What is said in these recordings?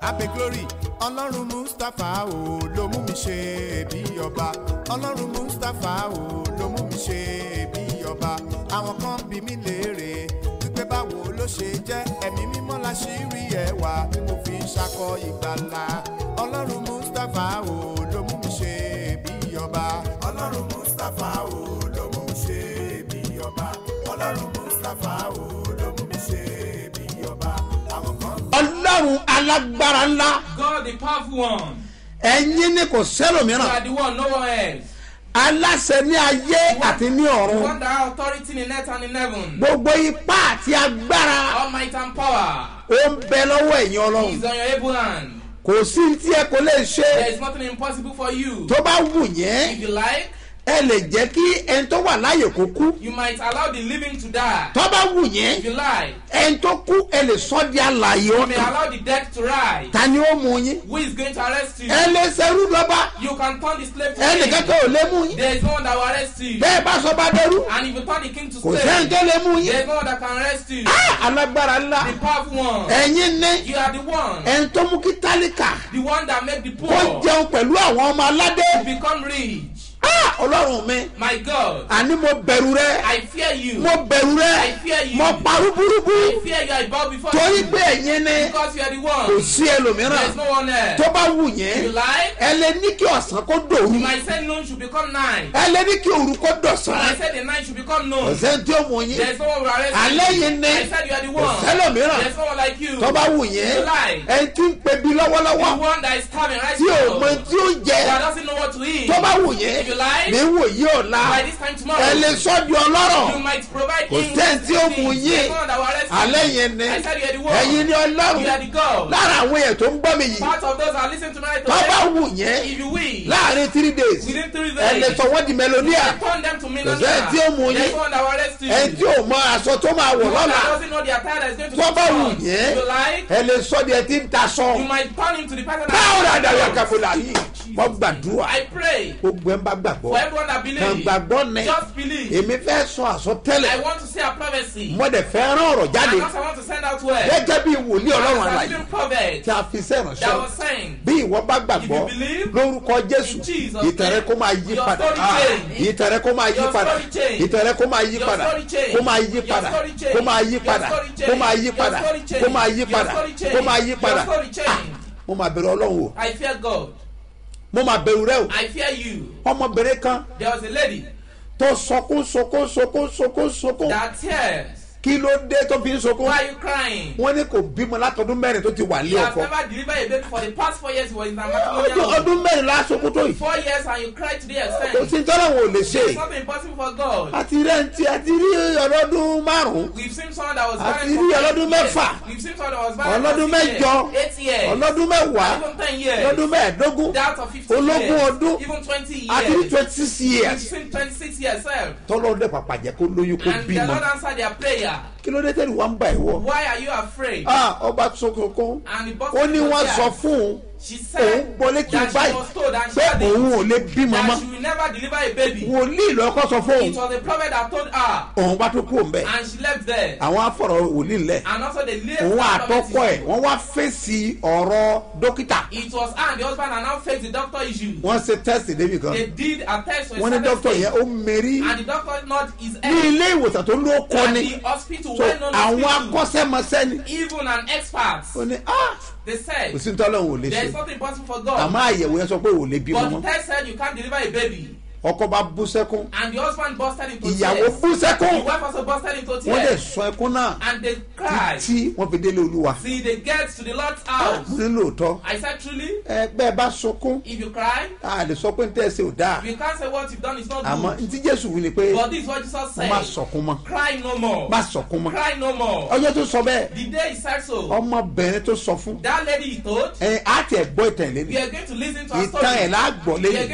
abe glory ọlọ́run mustapha o ló mú mi ṣe bí ọba ọlọ́run mustapha o ló mú mi ṣe bí ọba àwọn kan bí mi léèrè wípé báwo ló ṣe jẹ́ ẹ̀mí mímọ́ la ṣì rí ẹwà tí mo fi ń ṣakọ ìgbàlà ọlọ́run mustapha o ló mú mi ṣe bí ọba ọlọ́run mustapha o ló mú mi ṣe bí ọba ọlọ́run mustapha o ló mú mi ṣe bí ọba àwọn kan ọlọ́run alágbára ńlá God the powerful one. ẹ̀yin ni kò You sẹ́lòmíràn are the one, no one else. aláṣẹ ní ayé àti ní The ọ̀run one that has authority in earth and in heaven. gbogbo ipá àti agbára All might and power ó ń bẹ lọ́wọ́ ẹ̀yin is ọlọ́run on your able hand. kò sí tí ẹ kò lè ṣe There is nothing impossible for you. tó bá wù yẹn If you like, ẹ lè jẹ́ kí ẹni tó wà láàyè kó kú you might allow the living to die. tó bá wù If yẹn you like, ẹni tó kú ẹ lè sọ di àlàyé you may ọ̀tàn allow the dead to rise. ta ni ó mú yín Who is going to arrest you? ẹ lè ṣerú lọ́ba You can turn the slave to ẹnì king. kankan ò lè mú yín There is no one that will arrest you. bẹ́ẹ̀ bá sọ bá dẹrú And if you turn the king to kò sẹ́ni slave, tó lè mú yín there is no one that can arrest you. Ah, alágbára ńlá The powerful one. ẹ̀yin ní You are the one. ẹni tó mú kí tálíkà The one that make the kó poor jẹun pẹ̀lú àwọn ọmọ aládé become rich. Ah, ọlọ́run mi My God, àní mo bẹ̀rù rẹ I fear you. mo bẹ̀rù rẹ I fear you. mo parú burúkú I fear you. I bow before torí you. pé ẹ̀yin ní Because you are the kò one. sí There ẹlòmíràn is no one else. tó bá wù If yẹn you like, ẹ lè ní kí ọ̀sán kó dòru my said noon should become night. ẹ lè ní kí òru kó And I dọ̀sán said the night should become noon. ọ̀sẹ̀ tí ó mú yín There is no one will arrest alẹ́ you. yìí ní I said you are the kò one. sẹ́lòmíràn There is no one like you. tó bá wù yẹn You lie. ẹ tí ń pebi The lọ́wọ́lọ́wọ́ one that is starving right tí ò mọ now. tí ó jẹ That doesn't know what to eat. tó bá wù yẹn If you like, ní wò yí ọ̀la by this time tomorrow, ẹ lè sọ́ di ọlọ́rọ̀ you might provide Kò him sẹ́ni tí ó with mú things. yín. There is no one that will arrest you. alẹ́ yẹn ní I said you are the one. ẹ̀yin ní You are ọlọ́run the God. lára àwọn èèyàn tó ń gbọ́ mi yìí Part of those that listen to me right tó bá now. wù yẹn If you will, láàrin three days within three ẹ lè days, sọ wọ́n di mẹlòníà I turn them to Kò millionaires. sẹ́ni tí ó mú There yín. is no one that will arrest you. ẹ tí ò mọ aṣọ tó máa wọ̀ The one lọ́la that doesn't know the attire that is going to tó put bá wù on. yẹn If you like, ẹ lè sọ di ẹ tí ń ta sọ you might turn him to the person báwo la dàrú that àkàfọlà yìí wọ́n gbàdúrà I pray gbogbo ẹ ń bá gbàgbọ́ for everyone that kàn believes. gbàgbọ́ ní Just believe. èmi fẹ́ sọ I àsọtẹ́lẹ̀ want to say a prophecy. mo dẹ̀ fẹ́ rán ọ̀rọ̀ jáde And also I want to send out word. gẹ́gẹ́ bí wòlíì ọlọ́run As a àlàyé living prophet tí a fi that sẹ́ránṣẹ́ was saying, bí ìwọ bá gbàgbọ́ If you believe lórúkọ jésù in Jesus' ìtẹ̀rẹ̀ kó máa yí your padà story Ah, change. ìtẹ̀rẹ̀ kó máa yí Your padà story change. ìtẹ̀rẹ̀ kó máa yí Your padà story change. kó máa yí Your padà story change. kó máa yí Your padà story change. kó máa yí Your padà story change. kó máa yí Your padà story change. kó máa yí Your padà story change. mo máa bẹ̀rù ọlọ́run o I fear God. mo máa bẹ̀rù rẹ o I fear you. ọmọbìnrin kan There was a lady tó sọkún sọkún sọkún sọkún sọkún that tears. kí ló dé tó fi ń sọkún Why are you crying? wọ́n ní kò bímọ látọdún mẹ́rin tó ti wà You ní have ọkọ never delivered a baby for the past four years. You were in a ọdún matrimonial. ọdún mẹ́rin lásọkún tó yìí Four years and you cried to the kò extent. sí tọ́lọ́wọ̀n ò lè ṣe There's nothing impossible for God. àti rẹ́ǹtì àti rí ọlọ́dún márùn-ún We've seen someone that was Àti married rí for ọlọ́dún eight years. mẹ́fà. We've seen someone that was married ọlọ́dún for six mẹ́jọ years, eight years, ọlọ́dún mẹ́wàá even ten years, ọlọ́dún mẹ́ẹ̀ẹ́dógún that of fifty ológun years, ọdún even twenty àti rí years. twenty six We've years seen twenty-six years sef. tọ́lọ́dún dẹ̀ pàpà jẹ́ kó lóyún kó And the bímọ Lord answered their prayer. kí ló dé tẹ́lẹ̀ wá ń bá ẹ̀ wọ̀ Why are you afraid? ah ọba sọkòkò And the boss ó ní wọ́n was sọ there. fún un She òun said gbọ́ létí that she báyìí was told and she pé had it, òun ò lè bímọ that mọ́ she will never deliver a baby. wòlíì lọ́kọ́ sọ fún It òun was a prophet that told her, òun bá tó kú òun bẹ́ẹ̀ and she left there. àwọn afọ̀rọ̀ wòlíì ńlẹ̀ And also the late òun prophet àtọ́kọ ẹ̀ issue. wọ́n wá fèsì ọ̀rọ̀ dókítà It was her and the husband and now face the doctor issue. wọ́n ṣe tẹ́sì débi kan They did a test for a wọ́n ní certain dókítà stage. yẹn ó mérí And the doctor nod his ní head. ilé ìwòsàn tó ló kọ́ And ni the hospital, so well known àwọn hospital, akọ́ṣẹ́mọṣẹ́ ni even an expert, ó ní ah they said, kò sí tọ́lọ́hún ò lè there ṣe is nothing possible for God. àmọ́ àyẹ̀wò yẹn sọ pé ò lè bímọ But the mọ́ test said you can't deliver a baby. ọkọ bá bú sẹ́kún And the husband busted into ìyàwó tears. bú sẹ́kún The wife also busted into wọ́n dẹ̀ tears. sọ ẹkún náà And they cried. tí wọ́n fi délé olúwa See, they get to the Lord's mo house. ní lóòótọ́ I said, truly, ẹ bẹ́ẹ̀ bá sunkún if you cry, a lè sọ pé n tẹ́ ẹ ṣe ò dáa you can't say what you've done is not àmọ́ good. n tí jésù wí ni pé But this is what Jesus said. má sọkún mọ́ Cry no more. má sọkún mọ́ Cry no more. ọjọ́ tó sọ bẹ́ẹ̀ The day he said so, ọmọbìnrin tó sọ fún that lady he told, ẹ á tiẹ̀ gbọ́ ìtàn ìlérí we are going to listen to her ìtàn ẹ̀ story. lá gbọ́ We are lẹ́yìn going to listen to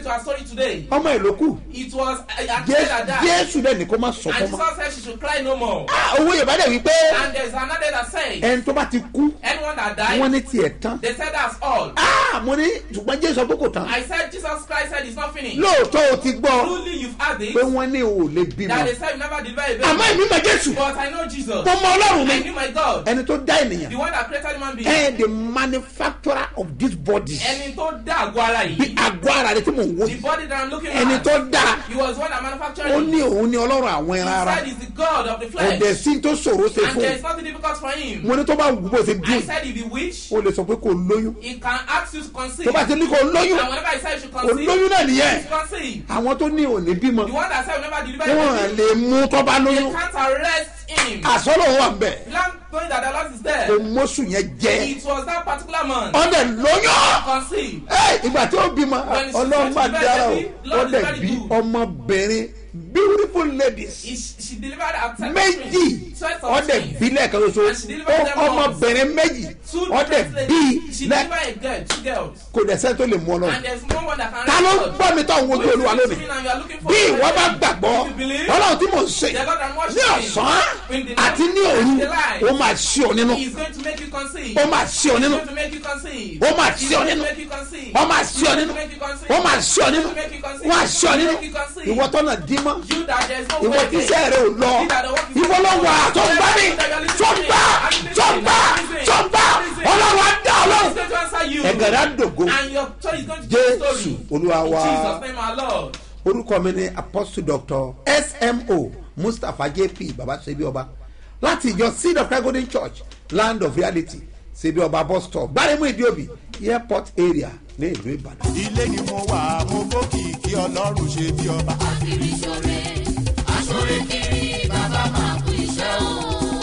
to our story today. ọmọ ẹ̀ ló kù It was a a child Jé- that died. jésù dẹ̀ ní kó má sọ And fún ma Jesus said she should cry no more. owó yorùbá dẹ̀ wípé And there's another that said, ẹni tó bá ti kú anyone that wọ́n died, ní tiẹ̀ tán they said that's all. Ah, mo ní ṣùgbọ́n jésù sọ pé kò tán I said Jesus Christ said it's not finished. lóòótọ́ o ti gbọ́ Truly you've had it. pé wọ́n ní o ò lè bímọ That they said you never deliver a àmọ́ baby. èmi mọ jésù But I know Jesus. mo mọ ọlọ́run I mi knew my God. ẹni tó dá ènìyàn The one that created human being. ẹ the manufacturer of this body Ẹni tó dá àgọ́ ara bí yìí. àgọ́ ara rẹ tí mò ń wò The body that I'm looking ẹni at. tó dá He was one that manufactured ó it. ní òun ní ọlọ́run àwọn He ẹran ara said he's the God of the kò flesh. dẹ̀ sí tó ṣòro ṣe And fún there is nothing difficult for him. mo ní tó bá wù bó ṣe I dùn said if he wish, o lè sọ pé kò lóyún he can ask you to conceive. tó bá ti ní kò lóyún And whenever he said you should kò conceive, lóyún náà nìyẹn you should conceive. àwọn tó ní òní bímọ The one that said you never deliver a wọn baby, lè mú tó bá they lóyún can't arrest him. àsọlọ wà bẹ The lamb knowing that the Lord is kò there. mọ́sù yẹn jẹ It was that particular man ọdẹ lóyún conceived. Ẹ, ìgbà tí ó bímọ When she ọlọ́run said máa she very dára o baby, Lord is ọdẹ very bí good. ọmọbìnrin beautiful ladies He, she delivered a ten méjì twelve of ọdẹ twins. bí lẹ́ẹ̀kan ṣoṣo And she delivered them ọmọbìnrin méjì Two ọdẹ different bí ladies. She lẹ delivered a girl, two girls. kò dẹ̀ sẹ́ni tó lè mú ọ lọ And there's no one that can ta ló ń record. gbọ́ mi tó ń wojú olúwa lónìí bí ìwọ bá gbàgbọ́ ọlọ́run tí mò ń sè ní ọ̀sán àti ní òru ó máa ṣí ọ nínú He's going to make you conceive. ó máa ṣí ọ He's nínú going to make you conceive. ó máa He's ṣí ọ going to nínú make you conceive. ó máa ṣí ọ nínú ó máa ṣí ọ nínú ó máa ṣí ọ nínú ìwọ tọ́nà dímọ́ You that there's no ìwọ way tí there. iṣẹ́ rẹ ò lọ ìwọ ló wà tó ń gbá mi tó ń gbá tó ń gbá tó ń gbá ọlọ́run á dá He's ọlọ́run going to answer you. ẹ̀gẹ̀rẹ̀ á dògo And your story is going to tell the jésù story. olúwa In wa Jesus' name, our Lord. orúkọ mi ni apostle doctor smo mustapha jp baba sebi ọba láti ìjọ seed of christ golden church land of reality sebi ọba bus stop gbaremu idiobi airport area ní ìlú ìbàdàn. ilé ni mo wà mo fòkì kí ọlọ́run ṣe bí ọba. kiri ṣore aṣore kiri bàbá máa kú iṣẹ́ o.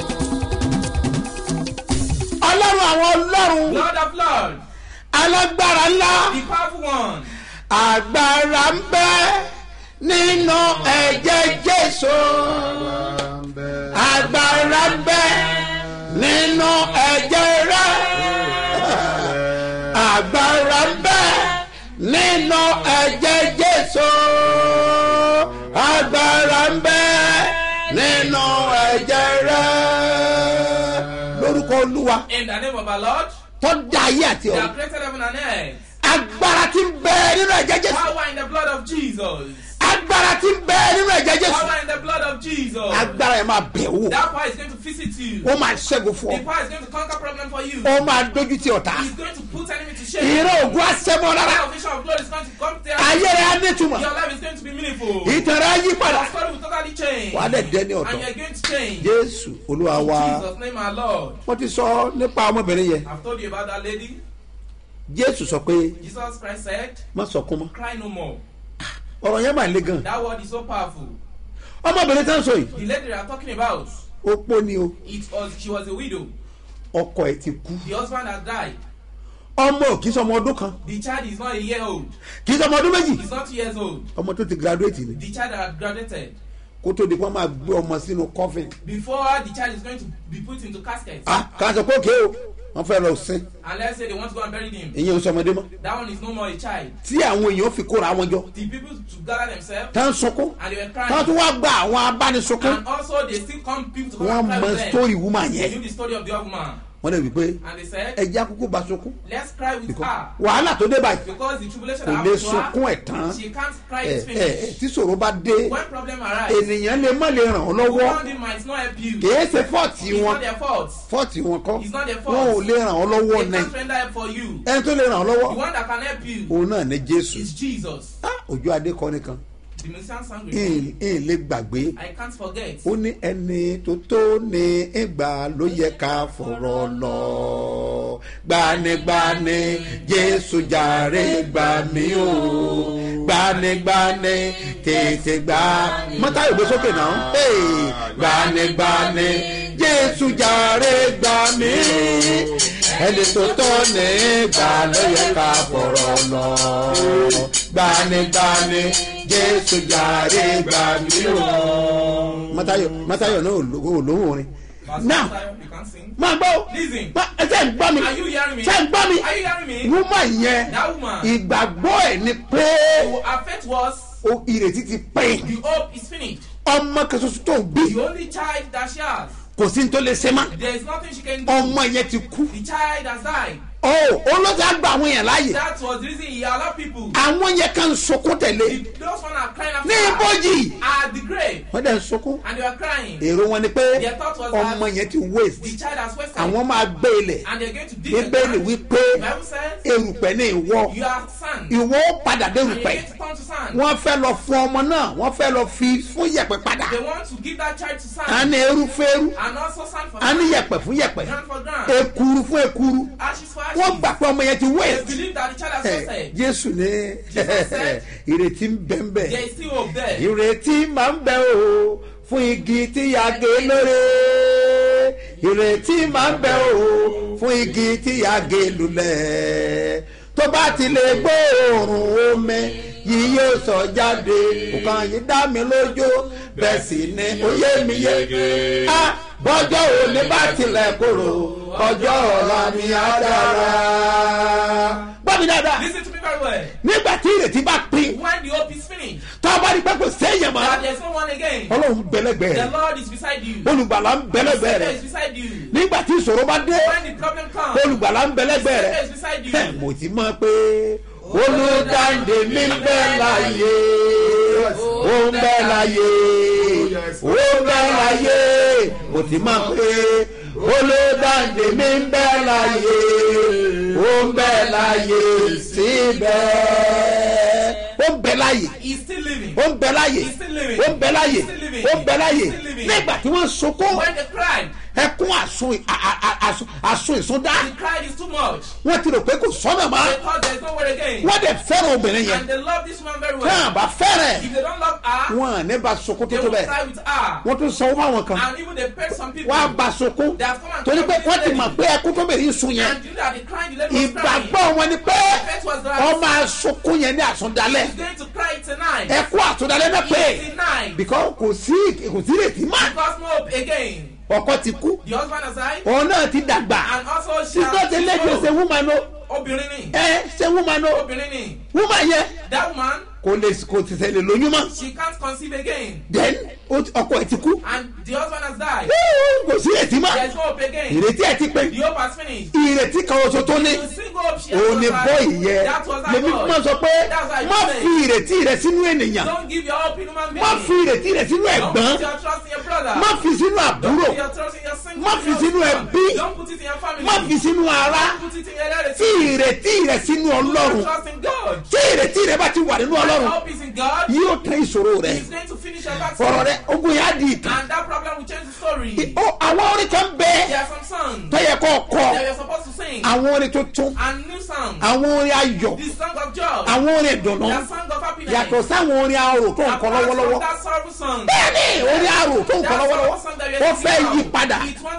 ọlọ́run àwọn ọlọ́run Lord of Lords, alágbára ńlá the powerful one. agbára ń bẹ nínú ẹ̀jẹ̀ jésù agbára ń bẹ nínú ẹ̀jẹ̀ rẹ agbára ń bẹ nínú ẹ̀jẹ̀ jésù agbára ń bẹ nínú ẹ̀jẹ̀ rẹ lórúkọ olúwa In the name of our Lord, tó dá ayé àti they ọ̀run have created heaven and earth. agbára ti ń bẹ nínú ẹ̀jẹ̀ jésù Power in the blood of Jesus. agbára ti ń bẹ nínú ẹ̀jẹ̀ jésù Power in the blood of Jesus. agbára yẹn máa bẹ̀ wò That power is going to visit you. ó máa ṣẹ́gun fún The ọ power is going to conquer problem for you. ó máa dójú ti ọ̀tá He's going to put enemy to shame. ìró ògùn àṣẹmọ The lára power of vision of glory is going to come there. ayé rẹ á nítumọ̀ Your life is going to be meaningful. ìtàn rẹ á yí padà Your story will totally change. wàá dẹ̀ dẹ́ ní And ọ̀tọ̀ you're going to change. jésù olúwa In wa Jesus' name, our Lord. wọ́n ti sọ nípa ọmọbìnrin yẹn I've told you about that lady. jésù sọ pé Jesus Christ said, má sọkún mọ́ Cry no more. ọ̀rọ̀ yẹn máa le gan That word is so powerful. ọmọbìnrin tá ń sọ yìí The lady they are talking about, opó ni o it was she was a widow. ọkọ ẹ ti kú The husband has died. ọmọ ò kì í sọ ọmọ ọdún kan The child is not a year old. kì í sọ ọmọ ọdún méjì He's not two years old. ọmọ tó ti graduate ni The child that had graduated. kó tó di pé wọ́n máa gbé ọmọ sínú coffin Before the child is going to be put into casket. ah kà á sọ pé òkè o wọ́n fẹ́ lọ sin And let's say they want to go and bury him. ìyẹn ò sọ ọmọdé mọ́ That one is no more a child. tí àwọn èèyàn fi kóra wọn jọ The people to gather themselves tá ń sunkún and they were tá crying. tún wá gba àwọn abánisunkún And also they still come people to come wọ́n and cry mọ with them. story woman They yẹn knew the story of the old man. wọ́n lè wí pé And they said, ẹjẹ́ akókó bá sunkún let's cry with because her. wàhálà tó dé báyìí Because the tribulation kò that lè happened to sunkún her, ẹ̀ tán she can't cry ẹ it ẹ ẹ finished. tí ṣòro bá dé When problem arrives, ènìyàn lè má lè ràn ọ́ lọ́wọ́ one thing might not help you. kìí ṣe fọ́ọ̀tì It's wọn not their fault. fọ́ọ̀tì wọn kọ́ It's not their wọn ò fault. lè ràn ọ́ lọ́wọ́ They náà can't render help for you. ẹni tó lè ràn ọ́ The lọ́wọ́ one that can help you òun náà ní jésù is Jesus. Ah, ojú adé kọ́ nìkan The musician sang with ìhìn me. ìhìn lè gbàgbé I can't forget. ó ní ẹni tó tó ní ìgbà ló yẹ ká fọ̀rọ̀ lọ gbanigbani jésù jàre gbà mí o gbanigbani tètè gbà mọ́tà ìgbé sókè náà Hey! gbanigbani jésù jàre gbà mí ẹni tó tó ní ìgbà ló yẹ ká fọ̀rọ̀ lọ gbanigbani jésù jàre gbà mí o mọ́tàyọ̀ mọ́tàyọ̀ náà ò lóhùn orin Verse now one, you can't sing. máa gbọ́ o. Listen. Ma- ẹ ṣe ń gbọ́ mi Are you hearing me? ṣe ń gbọ́ mi Are you hearing me? woman yẹn That woman. ìgbàgbọ́ ẹ̀ ni pé So her faith was o ìrètí ti pín the hope is finished. ọmọ kan ṣoṣo tó ń bí The only child that she has. kò sí ní tó lè ṣe má There is nothing she can do. ọmọ yẹn ti kú The child has died. o olóòtú àgbà àwọn yẹn láàyè That was the reason he allowed people. àwọn yẹn kan sunkún tẹ̀lé The- Those one are crying after ní her ibojì at the grave. wọ́n dẹ̀ ń sunkún And they were crying. èrò wọn ni pé Their thought was that ọmọ yẹn ti waste The child has wasted. àwọn máa gbé ilẹ̀ And they're going to dig the bíbélì ground. wípé The Bible says erùpẹ̀ ní ìwọ you are sand. ìwọ ó padà dé And you're erùpẹ̀ going to turn to sand. wọ́n fẹ́ lọ fún ọmọ náà wọ́n fẹ́ lọ fi fún yẹ̀pẹ̀ padà They want to give that child to a sand. ní eru fún eru And also sand for a ní sand. yẹ̀pẹ̀ fún yẹ̀pẹ̀ Ground for ground. ekuru fún ekuru Ashes for wọ́n ashes. gbà pé ọmọ yẹn ti They waste believe that the child has Ẹ, wasted. jésù ní Jesus said, ìrètí ń bẹ ń bẹ There is still hope there. ìrètí máa ń bẹ o fún igi tí a gé lóore ìrètí máa ń bẹ o fún igi tí a gé lulẹ̀ tó bá ti lè gbóòórùn omi yìí yóò sọ jáde nǹkan yìí dá mi lójú bẹ́ẹ̀ sì ni ó yé mi yé a bọ́jọ́ òní bá tilẹ̀ kúrò ọjọ́ ọ̀la mi á dára. gbọ́ mi dáadáa Listen to me very well. nígbà tí ìrètí bá pín When the hope is finished, tá a bá rí pé kò séèyàn mọ́ that there's no one again. ọlọ́run bẹ̀lẹ́gbẹ̀ The rẹ̀ Lord is beside you. olùgbàlà ń bẹ̀lẹ́gbẹ̀ Savior rẹ̀ is beside you. nígbà tí ìṣòro bá dé When the problem comes, olùgbàlà ń bẹ̀lẹ́gbẹ̀ Savior rẹ̀ is beside ẹ̀ you. mo ti mọ̀ pé olùdáǹdè mi ń bẹ láàyè ó ń bẹ láàyè ó ń bẹ láàyè mo ti mọ̀ pé olùdáǹdè mi ń bẹ láàyè ó ń bẹ láàyè síbẹ̀ ó ń bẹ láàyè He's still living. ó ń bẹ láàyè He's still living. ó ń bẹ láàyè He's still living. ó ń bẹ láàyè He's still living. nígbà tí wọ́n sunkún When they cried, ẹkún àsun a- a- a- àsun- àsun ìsúndá the cried is too much. wọ́n ti rò pé kò sọ́nà mọ́ They thought there's nowhere again. wọ́n dẹ̀ fẹ́ràn obìnrin yẹn And they love this woman very tí well. wọ́n bá fẹ́rẹ̀ If they don't love her, wọn à ní bá sunkún tó they tó will bẹ́ẹ̀ cry with her. wọ́n tún sanwó fáwọn kan And even they paid some people. wọ́n á bá sunkún They have come and torí come pé to wọ́n ti this mọ̀ lady. pé ẹkún tó bẹ̀rẹ̀ yìí sun yẹn And you know that the crying, the lady was crying. ìgbàgbọ́ wọn ni pé faith was that ọmọ àsunkún yẹn ní àsundalẹ̀ He's going to cry tonight. ẹkún àsundalẹ̀ náà pé Tonight. because kò sí kò sí ìrètí mọ́ Because no hope again. ọkọ ti kú The husband has died. òun náà ti dàgbà And also she she's not a lady she's a woman o Obìnrin ni. ẹ ṣe woman o Obìnrin ni. woman yẹn That woman, kò lè kò ti ṣẹlẹ̀ lóyún mọ́ she can't conceive again. then ó ti- ọkọ ẹ ti kú And the husband has died. kò sí ìrètí mọ́ There's no hope again. ìrètí ẹ ti pé The hope has finished. ìrètí kan oṣù tó ní The single hope she has òun ni was bọ́ that- ìyẹn That was that lèmi God. máa sọ pé That's why má you say, fi ìrètí rẹ sínú ènìyàn Don't give your hope in human being. má fi ìrètí rẹ sínú Don't ẹ̀gbọ́n put your trust in your brother. má fi sínú Don't àbúrò put your trust in your single Má fi sínú husband. ẹbí. Don't put it in your family. má fi sínú ara Don't put it in your relative. fi ìrètí rẹ sínú Put your ọlọ́run trust in God. tí ìrètí rẹ bá ti wà nínú When ọlọ́run hope is in God, yóò tán ìṣòro rẹ He's going to finish your battle. ọ̀rọ̀ rẹ ogun yẹn á di ìtàn And that problem will change the story. Ó, àwọn orin kan bẹ There are some songs tó yẹ kó kọ that you're supposed to sing. àwọn orin tuntun And new songs. àwọn orin ayọ̀ The song of joy. àwọn orin ìdùnnú The song of happiness. yàtọ̀ sáwọn orin arò tó ń kọ Apart from lọ́wọ́lọ́wọ́ that sorrowful song. bẹ́ẹ̀ni orin arò tó ń kọ lọ́wọ́lọ́wọ́ ó fẹ́ yí padà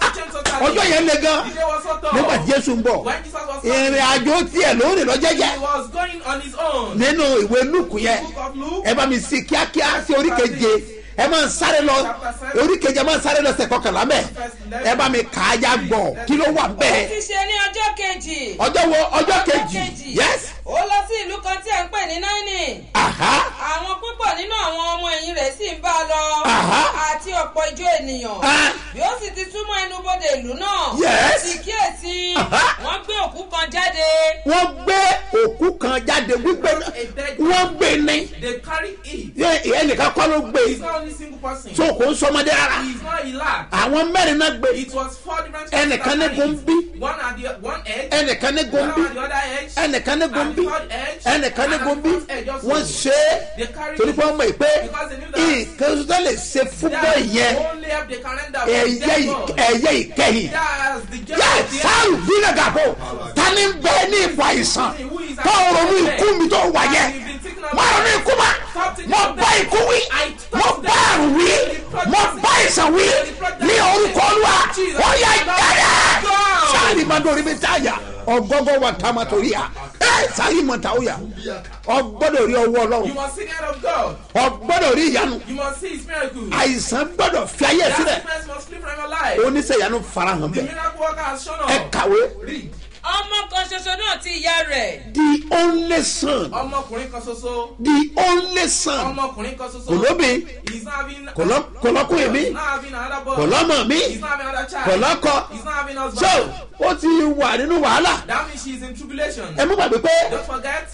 ọjọ́ yẹn le gan The day was so tough. nígbà tí jésù ń bọ̀ When Jesus was ìrìn coming, àjò tiẹ̀ lórí lọ́jẹ́jẹ́ he was going on his own. nínú ìwé lúùkù yẹn Book of Luke. ẹ bá mi sí kíákíá sí orí keje ẹ máa ń sáré lọ orí keje ẹ máa ń sáré lọ sẹ kọkànlá mẹ ẹ bá mi kà á já gbọ kí ló wà ó bẹ́ẹ̀ ti ṣe ní ọjọ́ kejì. ọjọ́ wo ọjọ́ kejì yes ó lọ sí ìlú kan tí à ń pè ní náírì. aha àwọn púpọ̀ nínú àwọn ọmọ ẹ̀yìn rẹ̀ sì ń bá a lọ. Aha. àti ọ̀pọ̀ ijó ènìyàn. Ah. bí ó sì ti súnmọ́ ẹnubodè ìlú náà. Yes. sì kíyèsí. Aha. wọ́n gbé òkú kan jáde. wọ́n gbé òkú kan jáde gbígbé wọ́n gbé ní They carry it. Yẹ- ẹnìkan kọ́ ló gbé He's not only single person. tó kò ń sọmọdé rárá He's not a lad. àwọn mẹ́rin náà gbé It was four different Ẹnìkan ní that carried gombi. it. One at the one edge. ẹnìkan ní One gombi at the other edge. ẹnìkan ní And gombi the third edge. ẹnìkan ní And at the gombi fourth edge also. wọ́n ṣe They é carried torí it. pé wọ́n mọ̀ pé Because they knew that- nǹkan tó lè ṣe fúnbọ̀ That's yẹn the only help they can render for ẹ̀yẹ dead ì- God. ẹ̀yẹ ìkẹyìn That's the judge yẹ of the sáàrù bílẹ̀ gàbó ta ni bẹ́ẹ̀ ní ipò àìsàn tó ronú ikú mi tó wà yẹn má ronú ikú ma mo bá ikú wí mo bá àrùn wí mo bá àìsàn wí ní orúkọ olúwa ó yẹ jáde sáàrì máa dórí mi táyà ọgọgọ wa tá a máa torí à ẹ sáàrì máa ta ó yà ọgbọ́dọ̀ rí ọwọ́ You ọlọ́run must see the hand of God. ọgbọ́dọ̀ rí ìyanu You must see his miracle. àìsàn gbọ́dọ̀ fi ayé That sílẹ̀ sickness must flee from your life. life. oníṣẹ́ ìyanu farahàn The bẹ́ẹ̀ miracle worker has shown ẹ up. kàwé Read. ọmọ kan ṣoṣo náà ti ìyá rẹ̀ the only son Ọmọkùnrin kan ṣoṣo. the only son Ọmọkùnrin kan ṣoṣo. kò lóbi He's not having. kò lọ- kò lọ́kùnrin mi He's not having another boy. kò lọ́mọ mi He's not having another child. kò lọ́kọ He's not having husband. so ó ti wà nínú wàhálà That means she's in tribulation. ẹ mú gbàgbé pé Don't forget,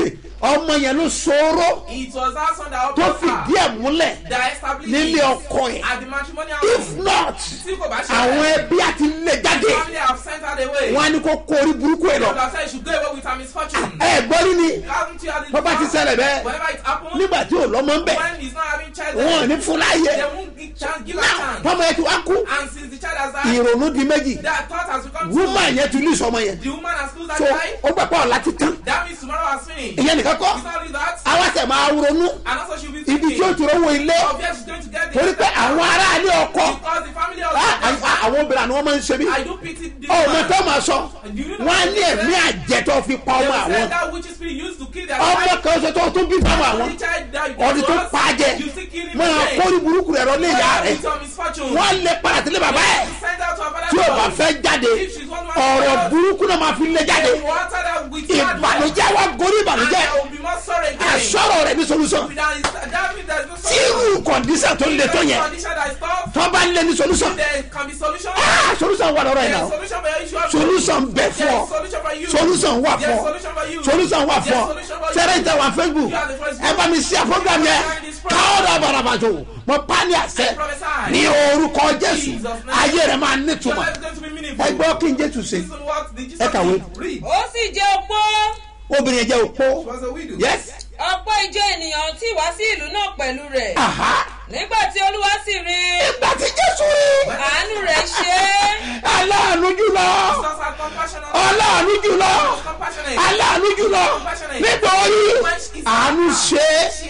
ọmọ yẹn ló ṣòro it was that son that tó helped fìdí her. ẹ̀ múlẹ̀ That established nílé it ọkọ yẹn at the matrimonial if home. not Tí kò bá ṣe àwọn bẹ́ẹ̀, ẹbí àti lè jáde the family have sent her away. wọn á ní kó kó orí burúkú ẹ God lọ has said she should go away with her misfortune. ẹ gbọ́ rí ni Haven't you had it bọ́bá ti before? ṣẹlẹ̀ bẹ́ẹ̀ Whenever it happens, nígbà tí ò lọ́mọ ń bẹ̀ when he's not having child, wọn ò ní fún láàyè they won't give, chance, give her náà chance. tọmọ yẹn ti wá kú And since the child has died, ìrònú di méjì that thought has become woman true. yẹn ti lù sọmọ yẹn The woman has closed that so child. ó gbà pọ̀ ọ̀la ti tán That means tomorrow has finished. ìyẹn nìkan kọ́ It's not only that, àwa tẹ̀ máa ronú and also she'll be ibi tí ó thinking ti rówó ilé of where she's going to get the torí pé àwọn aráàlú ọkọ because the family á- also á- àwọn obìnrin àni wọ́n máa ń ṣe bí I do pity this ọmọ man. tó máa sọ Do you know wọn á what ní they ẹ̀mí said? àjẹtọ́ fi pa They ọmọ will say àwọn that witches spirit used to kill their ọmọ child. kan ṣe tó tún bí fáwọn àwọn The child died ọdún tó because pa á jẹ you still kill him máa again. kórì burúkú rẹ̀ lọ lé ìyá Why rẹ̀ with your misfortune? wọ́n lè padà sílé bàbá ẹ̀ Send out to her father's tí o bá house. fẹ́ jáde If she's one man ọ̀rọ̀ house, burúkú náà máa fi lé jáde they will answer that with bad words. ìbànújẹ́ wa gorí And ìbànújẹ́ there will be more sorrow again. àsọ̀rọ̀ rẹ̀ ní solúsọ That is- that means there is no tí irú solution. kọ̀ǹdíṣà tó le tó yẹn Condition that is tough, tó bá lé ní solúsọ there can be solution. solúsọ wà lọ́rọ̀ yìí There náà is solution for your issue. of- solúsọ ń bẹ There fún ọ is solution for you. solúsọ wà There fún is ọ solution for you. solúsọ wà fún There ọ is solution for you. sẹ́rẹ̀ ìtẹ̀ wà facebook You are the first ẹ bá mi sí àfọ́gbà yẹn káwọ́dà bàràbàjò mo pa ní àṣẹ I prophesy. ní orúkọ jésù Jesus' name. ayé rẹ̀ máa Your nítumọ̀ life is going to be meaningful. ẹ gbọ́ kí n jésù ṣe Listen what the Jesus Ẹ kàwé. did. Read. ó sì jẹ́ opó obìnrin yẹn jẹ́ òpó She was a widow. yes ọ̀pọ̀ ìjọ ènìyàn tí wá sí ìlú náà pẹ̀lú rẹ̀ aha nígbà tí olúwa sì rí ìgbà tí jésù rí àánú rẹ̀ ṣe é aláàánú jùlọ Jesus had compassion on her. aláàánú jùlọ He was compassionate. aláàánú jùlọ nítorí àánú ṣe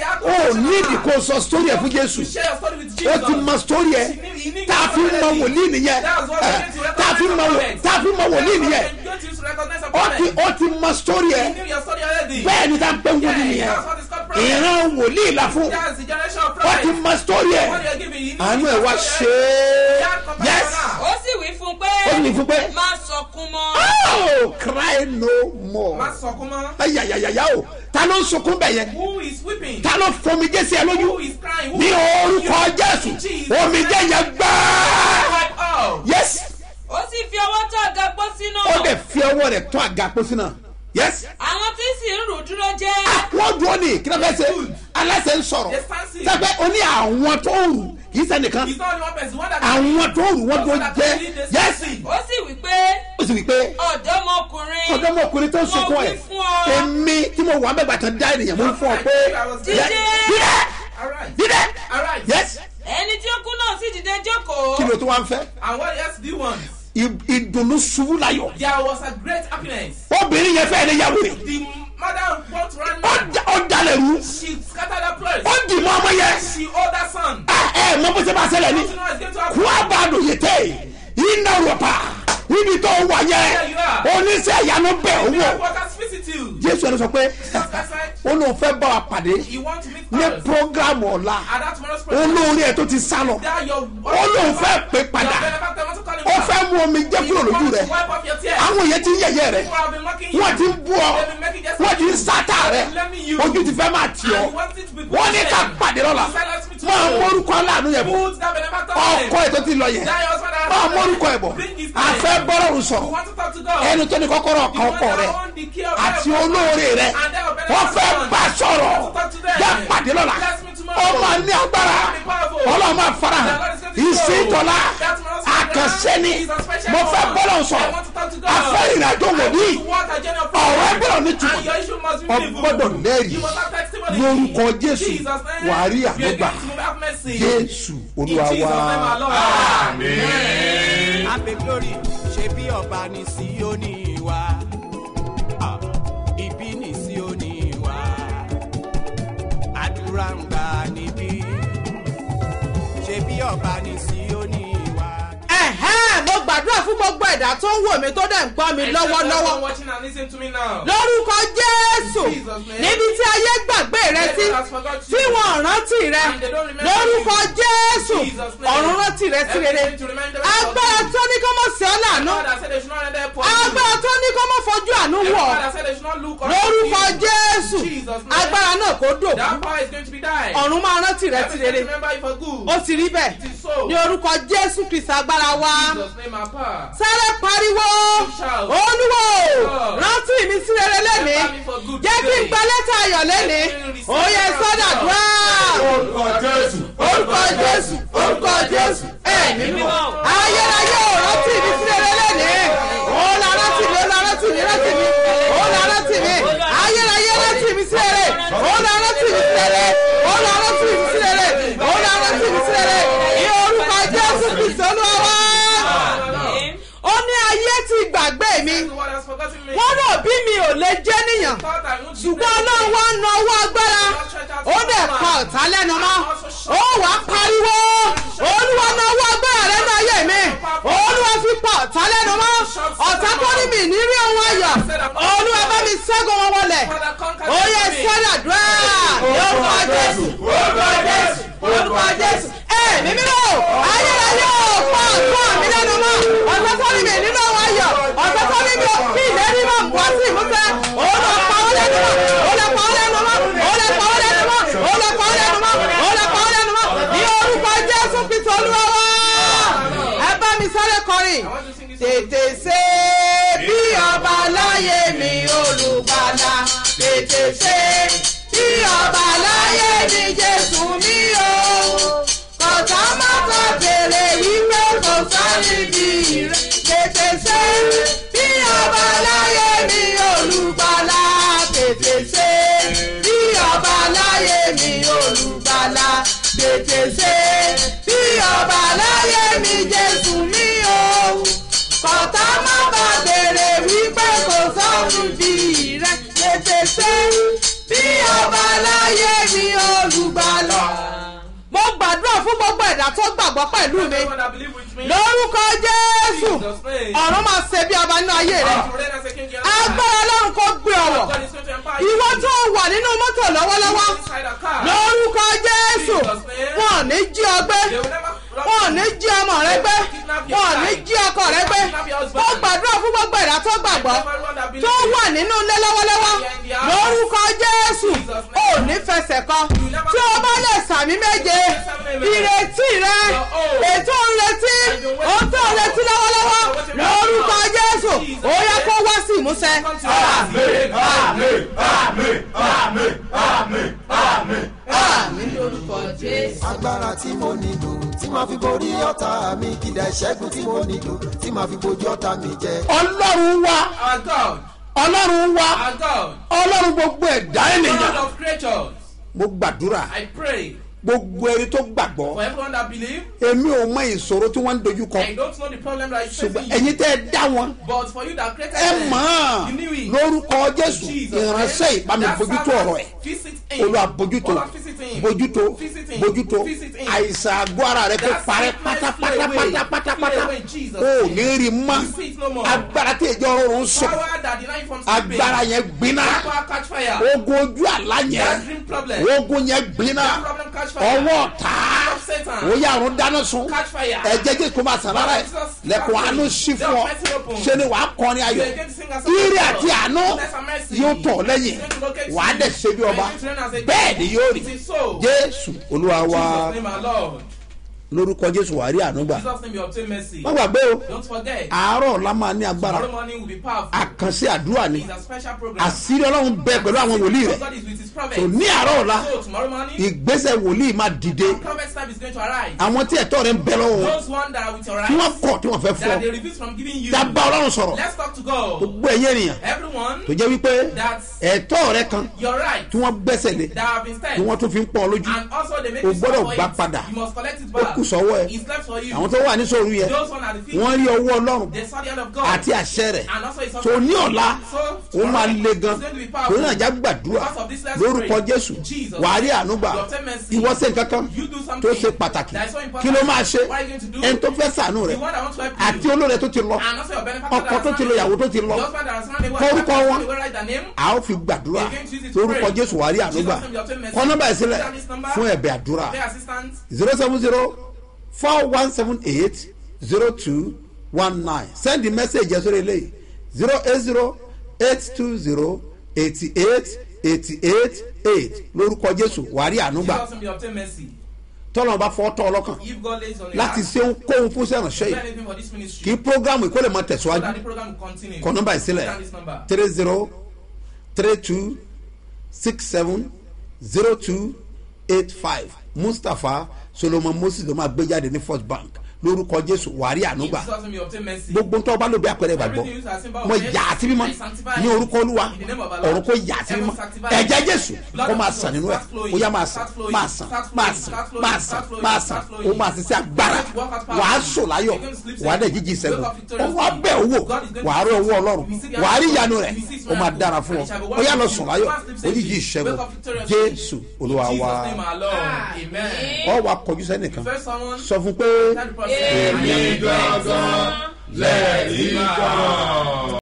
ó nídìí kó sọ sórí ẹ fún jésù You share your story with ó Jesus. ti mọ sórí ẹ tá a fi mọ wòlíì nìyẹn ẹ, tá a fi mọ wò- tá a fi mọ wòlíì nìyẹn Don't use to recognize a ó ti prophet. ó ti mọ sórí You ẹ knew your story already. bẹ́ẹ̀ ni tá a ń pẹ́ wòlíì nìyẹn That's what it's called prophet. ìran wòlíì la fún That's the generation of ó ti prophet. mọ sórí ẹ What you're giving, you need àánú to ẹ use wá your ṣe story é already. yes ó sì wí fún un pé ó ní fún pé má sọkún mọ́ oh cry no more Má sọkún mọ́. ayayayaya o ta ló ń sunkún bẹ̀ yẹn Who is weeping? ta ló fomi jẹ́ sí ẹ lójú Who is crying? Who ní is orúkọ jésù omi jẹ́ yẹn gbáà Wipe out. yes ó sì fi ọwọ́ tó àga pósí ó náà dẹ̀ fi ọwọ́ rẹ̀ tún àga pósí náà yes àwọn tí sì ń rù dúró jẹ́ wọ́n dúró ní kí ló fẹ́ ṣe aláṣẹ ń sọ̀rọ̀ They stand still. sẹ́pẹ́ o ní àwọn tó ń rù kì í sẹ́nìkan He's not only one person. One that àwọn tó ń rù wọ́n dúró jẹ́ yes ó sì wí pé ó sì wí pé ọ̀dọ́mọkùnrin ọ̀dọ́mọkùnrin tó ń sunkún mo ẹ̀ wí fún ọ èmi tí mo wà mẹ́gbàá tán dá ènìyàn mo ń fún ọ pé Dídé. dídẹ́ Arise. dídẹ́ Arise. yes ẹni tí ó kú náà sì dìde jókòó kí ló tó wá ń fẹ́ And what else do you want? ì- ìdùnnú ṣubú láyọ̀ There was a great happiness. obìnrin yẹn fẹ́ ní yàwó rẹ̀ The mother want to run ó mad. da- ó dalẹ̀ rú She scattered her place. ó dì mọ́ ọmọ yẹn She owed her son. Ah, ẹ mọ bó ṣe máa ṣẹlẹ̀ ní Don't you know what's going to kó happen? a bá a dùn yìí tẹ̀ iná rọ̀pà níbi tó wà yẹn oníṣẹ́ ìyanu bẹ̀ owó Miracle workers visit you. jésù ẹni sọ pé Jesus Christ said, ó lóun fẹ́ bá wa pàdé You want to meet ní others. prógrámù ọ̀la At that tomorrow's program. olórí ẹ̀ tó ti sá lọ That your ó lóun fẹ́ pé padà Your benefactor wants to call him ó back. fẹ́ mú omi jẹ́ kúrò You lójú want rẹ̀ to wipe off your tears. àwọn èèyàn ti ń yẹ̀yẹ́ rẹ̀ People have been mocking you. wọ́n ti ń bú ọ They've been making just wọ́n ti ń sátà rẹ̀ ojú ti fẹ́ máa tì ọ́ And you want it to be put wọ́n ní to ká shame. pàdé lọ́la Silence me máa tomorrow. mórúkọ aláàánú yẹn bọ̀ Put that benefactor ọkọ ẹ̀ tó ti lọ yẹn That your husband has máa mórúkọ ẹ̀ bọ̀ Bring his name. àfẹ́ bọ́lọ́run You sọ̀rọ̀ want to talk to God. ẹni tó ní kọ́kọ́rọ́ You kan want ọkọ to rẹ̀ own the key of àti heaven. olóore rẹ̀ And that your wọ́n fẹ́ benefactor bá sọ̀rọ̀ You want to talk to them. yá pàdé lọ́la Bless me tomorrow. ó máa ní agbára Be powerful. ọlọ́run máa fara hàn The Lord is going to ìsìn show. ìtọ́lá That tomorrow's àkànṣe ni program is a special mo fẹ́ one. bọ́lọ̀ I sọ̀rọ̀ want to talk to God. afẹ́ ìrìnàjò I wòlíì want to walk a journey of ọ̀rọ̀ prayer. ẹgbẹ́rún ní túmọ̀ And your issue must be ọ meaningful. gbọ́dọ̀ lẹ́rìí You must have testimony. lórúkọ jésù Jesus' name. wàá rí You are àgbégbà going to have mercy. jésù In olúwa Jesus' name, wá. our Lord. Amen. abe glory ṣe bí ọba ní síónì wa Ah, ibi ní síónì wa àdúrà ń gbà níbí ṣe bí ọba ní síónì wa. ẹ̀hẹ́n mo gbà gbàdúrà fún gbogbo ẹ̀dá tó ń wò mí tó dẹ̀ ń gbọ́ mi I lọ́wọ́lọ́wọ́ everyone watching and listening to me now. lórúkọ jésù Jesus name. níbi tí ayé gbàgbé rẹ sí Everyone has forgot you. tí wọn ò rántí rẹ And they don't remember lórúkọ you. jésù Jesus name. ọ̀run rántí rẹ sí rere Everything to remind them of agbára you. tó ní kó mọ̀ sí ọ́ lànà God has said they should not render poor. agbára tó ní kó mọ̀ fojú àánú wọ̀ God has said they should not look on lórúkọ you. jésù Jesus name. agbára náà kó dòkú That power is going to be died. ọ̀run máa rántí rẹ sí Everything rere to remember you for good. ó ti rí bẹ́ẹ̀ It is so. ní orúkọ jésù kristu agbára wa Jesus name our power. sáré pariwo Shout. olúwo God. rántí mi sí rere lẹ́nìí Remember me for good jẹ́ kí n today. gba lẹ́tà ayọ̀ lẹ́nìí ó yẹ sọ́dà dùá orúkọ jésù orúkọ jésù orúkọ jésù ẹ̀mí mímọ́ ayérayé ò rántí mi sí rere lẹ́nìí ó la rántí mi ó la rántí mi rántí mi ó la rántí mi ayérayé rántí mi sí rere ó la rántí mi sí rere ó la rántí mi sí rere ó la rántí mi sí rere ní orúkọ jésù kristu olúwa wá ó ní ayé ti gbàgbé mi The world has forgotten me. wọ́n rò bí mi ò lè jẹ́ níyàn Thought I won't be ṣùgbọ́n great. ọlọ́run wá na owó agbára ó dẹ̀ pa ọ̀tá lẹ́nu mọ́ ó wá pariwo olúwa na owó agbára lẹ́nu ayé mi olúwa fi pa ọ̀tá lẹ́nu mọ́ ọ̀tá tó ní mi ní rí ohun ayọ̀ olúwa bá mi ṣẹ́gun wọn wọlé ó yẹ sẹ́dàdúrà lórúkọ jésù lórúkọ jésù lórúkọ jésù ẹ mímí o ayérayé o pa ọ̀tá mi lẹ́nu mọ́ ọ̀tá tó ní mi nínú ohun ayọ̀ ọ̀tá tó ní mi kí ìlérí mọ̀ wá sí ìmúṣẹ olúwa pa ọ́ lẹ́nu mọ́ olúwa pa ọ́ lẹ́nu mọ́ olúwa pa ọ́ lẹ́nu mọ́ olúwa pa ọ́ lẹ́nu mọ́ olúwa pa ọ́ lẹ́nu mọ́ ní orúkọ jésù kristu olúwa wá ẹ bá mi sáré kọrin tètè ṣe bí ọba láyé mi olùgbàlà tètè ṣe bí ọba láyé mi jésù mi o kọ̀tà mọ́tò bèrè wípé kò sáré bí rẹ̀ tètè ṣe bí ọba láyé mi olùgbàlà tètè ṣe bí ọba láyé mi olùgbàlà tètè ṣe bí ọba láyé mi jésù mi o kọ̀tà má bà bèrè wípé kò sọ́run bí rẹ̀ tètè ṣe bí ọba láyé mi olùgbàlà. mo gbàdúrà fún gbogbo ẹ̀dá tó gbàgbọ́ pẹ̀lú mi Everyone that believe with me. lórúkọ jésù Jesus name. ọ̀run máa ṣe bí ọba nínú ayé rẹ God will reign as a king in our life. agbára ọlọ́run kò gbé ọ̀wọ̀ God is going to empower you. ìwọ tó wà nínú mọ́tò lọ́wọ́lọ́wọ́ Inside a car. lórúkọ jésù wọn ò ní jí ọ gbé They will never rob wọn ò you. ní jí ọmọ rẹ gbé wọn ò ní jí ọkọ rẹ gbé ó gbàdúrà fún gbogbo ẹ̀dá tó gbàgbọ́ Everyone that tó believes wà nínú ilé lọ́wọ́lọ́wọ́ lórúkọ jésù ò ní fẹsẹ̀ kan tí o bá lè sàmì méje ìrètí rẹ ètò ìrètí ohun tó ń retí lọ́wọ́lọ́wọ́ lórúkọ jésù ó yẹ kó wá sí ìmúṣẹ. àmín àmín àmín àmín àmín àmín. àmì lórúkọ jésù. agbára tí mo nílò tí màá fi borí ọ̀tá mi kìdá ìṣẹ́gun tí mo nílò tí màá fi bojú ọ̀tá mi jẹ. ọlọ́run wá Our God. ọlọ́run wá Our God. ọlọ́run gbogbo ẹ̀dá God ènìyàn of creatures. mo gbàdúrà I pray gbogbo ẹni tó for gbàgbọ́ everyone that believe. èmi ò mọ ìṣòro tí wọ́n ń dojú kọ I don't know the problem that is ṣùgbọ́n facing you. ẹ̀yin tẹ́ ẹ dá wọn But for you that created ẹ them, mọ̀ you knew ọ́ it. lórúkọ jésù Jesus, ìránṣẹ́ ìbámi that bójútó servant, ọ̀rọ̀ ẹ̀ visit him. olúwa bójútó Olúwa visit him. bójútó Visit him. bójútó Visit him. àìsàn àgọ́ ara rẹ kó That parẹ́ sickness flee away. Flee pátápátápátápátá away in Jesus' o ò name. ní rí mọ́ You see it no more. agbára tí ìjọ ọrùn sọ Power that deny you from sleeping. agbára yẹn gbiná That power catch fire. ogun ojú àlá That yẹn dream problem. ogun yẹn gbiná That problem catch fire. ọwọ́ ọ̀tá Of Satan. ó yà àrùn dáná sun Catch fire. ẹ̀jẹ̀ jẹ́ kó máa sàn lára ẹ̀ lẹ́kùn àánú sí fún ọ ṣé ni wàá kọrin ayọ̀ You're going to sing a song ire of àti God. àánú Goodness and mercy. yóò tọ̀ lẹ́yìn It's going to locate wàá you. dẹ̀ ṣe bí ọba You're going to reign as a king. bẹ́ẹ̀ ni yóò rí It is so. jésù olúwa wa Jesus name our Lord. lórúkọ jésù wàá rí àánú gbà Jesus name you obtain mercy. má gbàgbé o Don't forget. àárọ̀ la máa ní agbára Tomorrow morning will be powerful. àkànṣe àdúrà ni It's a special program. àṣírí ọlọ́run bẹ pẹ̀lú àwọn wòlíì rẹ̀ God is with his prophets. tò ní àárọ̀ ọ̀la So tomorrow morning, ìgbésẹ̀ wòlíì máa dìde prophet's time is going to arise. àwọn tí ẹ̀tọ́ rẹ̀ ń bẹ lọ́wọ́ wọn Those one that are with your tí wọ́n eyes, kọ̀ tí wọ́n fẹ́ fọ́ that they refuse from giving you. dábà ọlọ́run sọ̀rọ̀ Let's talk to God. gbogbo ẹ̀yẹ ènìyàn Everyone tó jẹ́ wípé that's ẹ̀tọ́ rẹ kan your right tí wọ́n gbẹ́sẹ̀ lé that have been tí said. wọ́n tún fi ń pọ́n ọ lójú And also they make O you suffer gbọ́dọ̀ for gbà it. padà. You must collect it ó back. kù sọ́wọ́ ẹ̀ It's left for you. àwọn tó wà ní sòrú yẹn Those one at the feet. wọ́n rí ọwọ́ ọlọ́run They saw the hand of God. àti àṣẹ rẹ̀ And also his tó ní ọ̀la So, ó máa le gan It's going to be powerful. torí náà já gbàdúrà Because of this, let's lórúkọ pray. jésù Jesus. wàá rí ànúgbà You obtain mercy. ìwọ ṣe nǹkan kan You do something tó ṣe pàtàkì that is so important. kí ló máa ṣe What are you going to do? ẹni tó fẹ́ sànú rẹ̀ The one that wants to help you. àti olóore tó ti lọ And also your benefactor ọkọ that tó has ti lọ found ìyàwó you. tó ti lọ The husband that has found a wife Kórúkọ that has wọn. found a way, write their name. a ó fi gbàdúrà You're going to use it to lórúkọ pray. jésù wàá rí ànúgbà Jesus name, you obtain mercy. kọ́ nọ́mbà ẹ̀ sílẹ̀ Down this number. fún ẹ̀bẹ̀ àdúrà Pray assistance. zero seven zero four one seven eight zero two one nine send the message yẹn sórí eléyìí zero eight zero eight two zero eighty eight eighty eight eight lórúkọ jésù wàá rí ànúgbà Jesus name, you obtain mercy. tọ́lọ́mù bá fọ́ tọ́ ọlọ́kàn If God lays on your láti heart, ṣe ohunkóhun fún sẹ́ránṣẹ́ do yìí anything for this kí ministry. programu ìkólè máa So tẹ̀síwájú that the program will continue. kọ nọ́mbà ìsílẹ̀ Down this number. three zero three two six seven zero two eight five mustapha solomon moses ló máa gbé jáde ní first bank lórúkọ jésù wàrí In ànúgbà Jesus name, you obtain mercy. gbogbo tó bá lò bí àpẹẹrẹ ìgbàgbọ́ Everything used as symbol mo of faith, yà á sí mímọ́ I sanctify ní it. orúkọ olúwa In the name of our Lord. ọ̀run kò yà á sí Heaven mímọ́ sanctify ẹ̀jẹ̀ it. jésù Blood kó of máa Jesus, sàn nínú ẹ̀ start flowing, ó yá máa sàn start flowing, máa sàn start flowing, máa sàn start flowing, máa start sàn flowing, máa start sàn flowing. ó máa ṣiṣẹ́ agbára You're going to walk out wàá powerfully. sùn láyọ̀ You're going to sleep wàá dẹ̀ safely. jíjí Wake ìṣẹ́gun up victoriously. ó wá bẹ̀ owó God is going to wàá rí bless ọwọ́ you. ọlọ́run You see the wàá rí hand of ìyanu God. rẹ̀ You see his ó máa miracle. dára fún And ọ it shall be ó yá well lọ with sùn you. láyọ̀ Go and sleep safely. oníjì ìṣẹ́gun Wake up victoriously. jésù olúwa In wa Jesus' name, our Lord. Amen. ọ wa kọjú sẹ́nìkan First someone, sọ fún pé tell the person, Èmi I am gangan lẹ́rìí kan.